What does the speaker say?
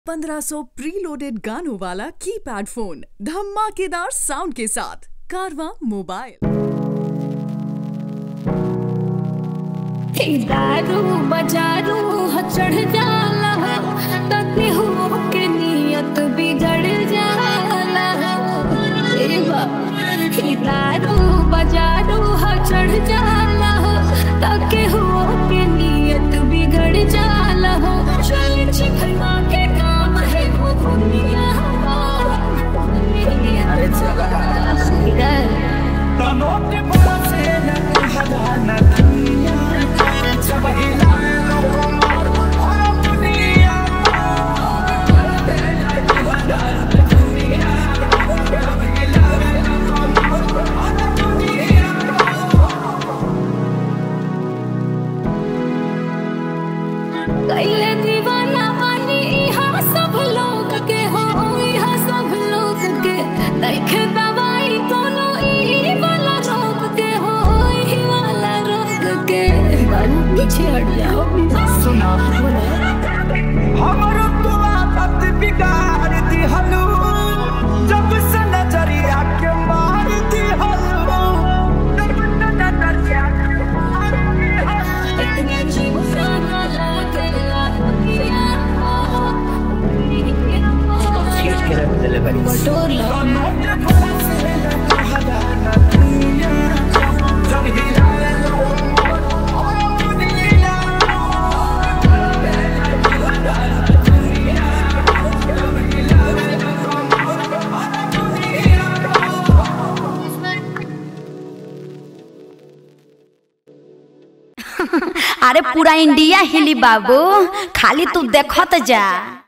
1500 preloaded गानों वाला keypad phone धमाकेदार साउंड के साथ कारवा मोबाइल दारू बजारू ह चढ़ जाला तके हो के नियत बिगड़ जाला ए बाप ई दारू बजारू ह चढ़ जाला तके हो के नियत बिगड़ जाला चल चिखना के काम है वो दुनिया अरे चला तनोट बरसे न कहला न दुनिया जब हिलाए लोगों और दुनिया कैले दीवाना बानी इहाँ सब लोग के हो इहाँ सब लोग के देखे दवाई कोनो ई वाला रोग के हो ई वाला रोग के बाबू पीछे हट जाओ सुना हमरो तो आदत बिगाड़ दिहलू जब से नजरिया के मार दिहलू जब से नजरिया के मार दिहलू इतने जीव जाना लागे बटोर लो तनोट बरसे न कहला न दुनिया जब हिलाए लोगों और दुनिया अरे पूरा इंडिया हिली बाबू खाली तू देखत जा